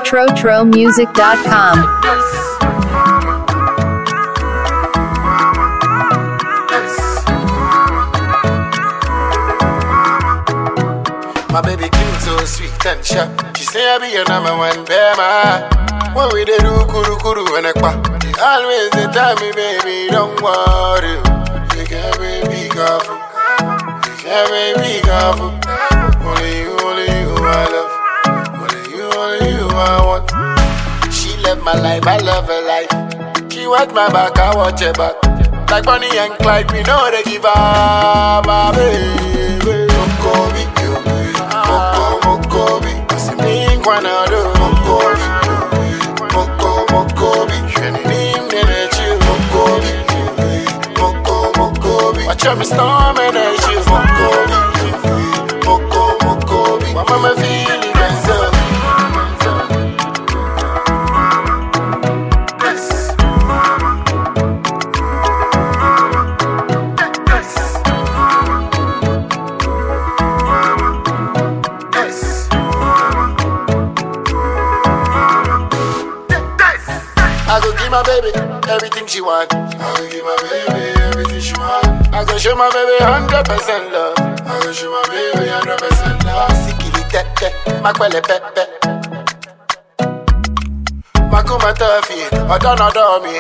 TroTroMusic.com. My baby cute, so sweet and sharp. She say I be your number one bema. When we dey do kuru kuru and ekpa, she always dey tell me, baby, don't worry. You can be careful. You can be careful. Only you, only you I love. Only you, only you I want. She love my life, I love her life. She watch my back, I watch her back. Like Bonnie and Clyde, we know they give her my baby. Mokobi, moko mokobi, asimi kwanado. Mokobi, moko mokobi, sheni nime chill. Mokobi, moko mokobi, watch me storm and I chill. Mokobi, moko mokobi, my mama feeling myself. Yes. Yes. Yes. I go give my baby everything she want. I go give my baby everything she want. I go show my baby hundred percent love. I go show my baby hundred percent love. Sikili tete, makwele pepe. Makuma tofi, odon odon me.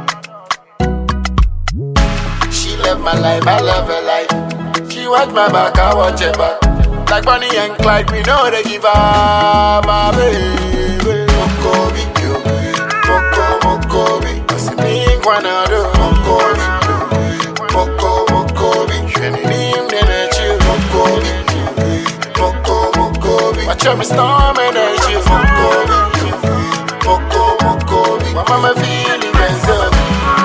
She love my life, I love her life. She watch my back, I watch her back. Like Bonnie and Clyde, we know they give her my baby. Mokobi, yo. Moko, mokobi. Asimi, kwanado. Mokobi, yo. Moko, mokobi. Sheni, nim, nene, chill. Mokobi, yo. Moko, mokobi. Watch me storm and I chill. Mokobi, yo. Moko, mokobi. My mama feeling myself.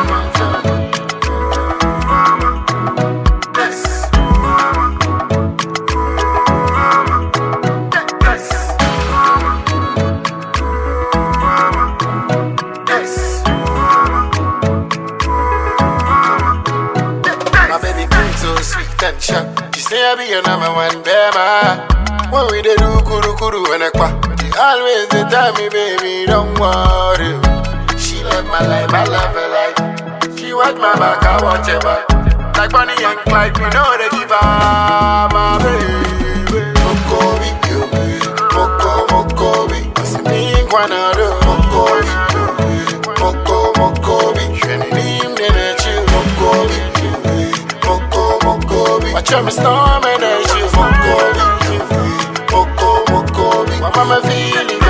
Yes. Yes. Yes. My baby queen so sweet and sharp. She say I be your number one bema. When we dey do kuru kuru and ekpa, she always dey tell me, baby, don't worry. She love my life, I love her life. She watch my back, I watch her back. Like Bonnie and Clyde, we know they give her my baby. Mokobi, yo. Moko, mokobi. Asimi, kwanado. Mokobi, yo. Moko, mokobi. Sheni, nim, nene, chill. Mokobi, yo. Moko, mokobi. Watch me storm and I chill. Mokobi, yo. Moko, mokobi. My mama feeling